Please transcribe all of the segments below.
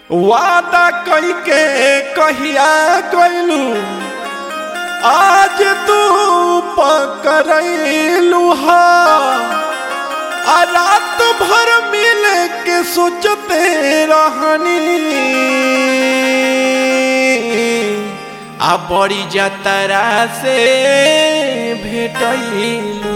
वादा कई के कहिया गइलू आज तू पकड़लू हा आ रात भर मिल के सोचते रहनी आ बड़ी जतरा से भेटलू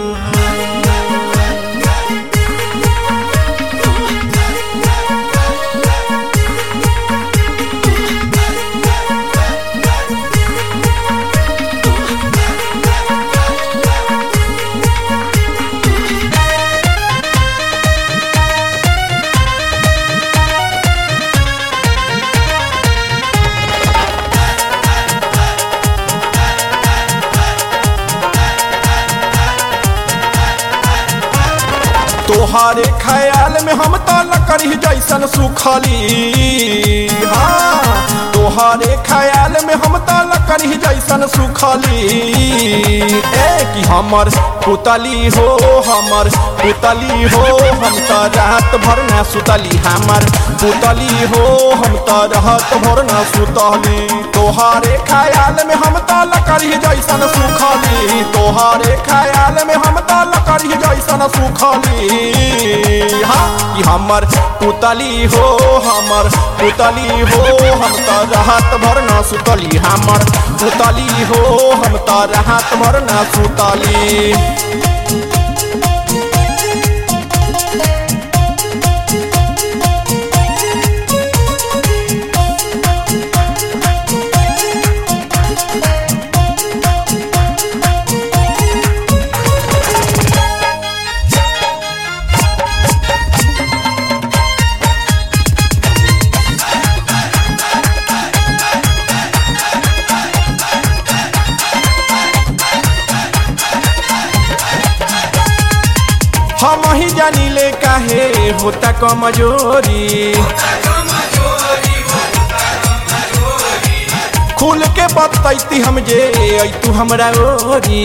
तोहारे ख्याल में हम तो लकड़ी जैसन सुखली हाँ तोहारे ख्याल में हम तो लकड़ी जैसन सुखली ए कि हमर पुतली हो हमर पुतली हो हम तो रात भर ना सुतली हमर पुतली हो हम तो रात भर ना सुतली तोहारे ख्याल में हम तो लकड़ी जैसन सुखली तोहारे ख्याल में हम तो लकड़ी जैसन सुखली हाँ कि हमर पुतली हो हमर पुतली हो हम तो रात भर ना सुतली हमर पुतली हो हम तो रात भर ना सुतली हम ही जानी ले काहे होता कमजोरी खुल के बतैती हम जे ऐ तू हमरा ओरी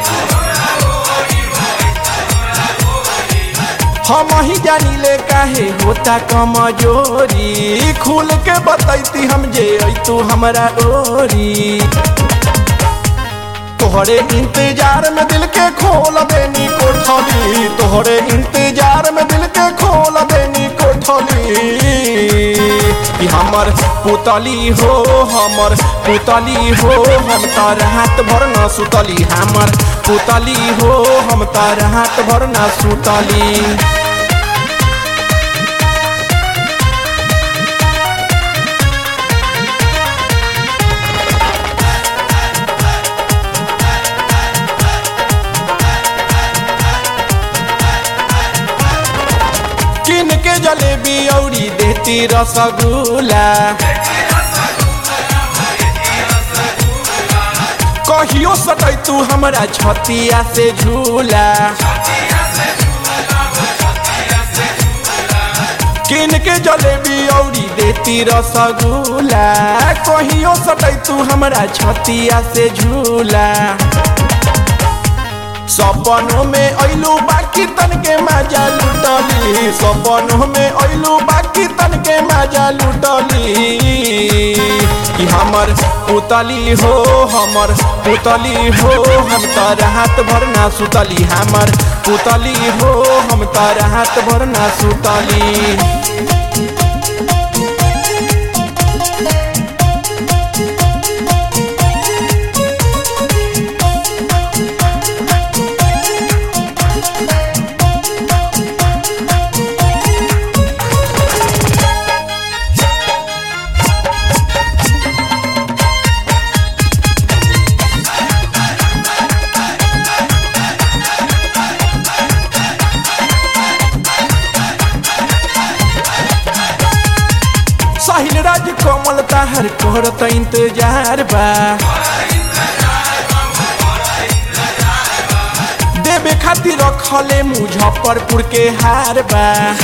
हम ही जानी ले काहे होता कमजोरी खुल के बतैती हम जे ऐ तू हमरा ओरी तोहरे इंतजार में दिल के खोल देनी कोठली तोहरे इंतजार में दिल के खोल देनी कोठली कि हमर पुतली हो हमर पुतली हो हम तो रात भर न सुतली हमर पुतली हो हम तो रात भर न सुतली किन के जलेबी औरी देती रसगुल्ला कहियो सटै तू हमरा छतिया से झूला किन के जलेबी औरी देती रसगुल्ला कहियो सटै तू हमरा छतिया से झूला सपनों में ऐलू बाकी तन के मजा लुटली सपनों में ऐलू बाकी तन के मजा लुटली कि हमर पुतली हो हमर पुतली हो हम तो रात भर ना सुतली हमर पुतली हो हम तो रात भर ना सुतली साहिल राज कमल ताहर करत इंतजार बा देवे खातिर रखले मुजफ्फरपुर के हार बा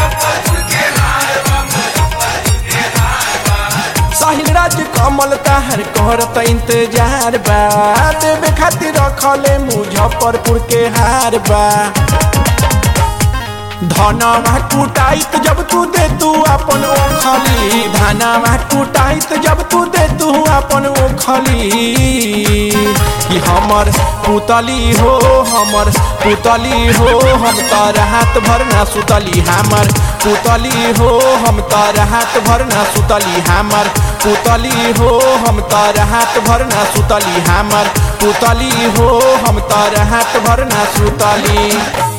साहिल राज कमल ताहर करत इंतजार बा देवे खातिर रखले मुजफ्फरपुर के हार बा धनवा कुटाइत जब तू दे तू अपन ओखली धनवा कुटाइत जब तू दे तू अपन ओखली कि हमर पुतली हो हमर पुतली हो हम तर हाथ भर ना सुतली हमर पुतली हो हम तर हाथ भर ना सुतली हमर पुतली हो हम तर हाथ भर ना सुतली हमर पुतली हो हम तर हाथ भर ना सुतली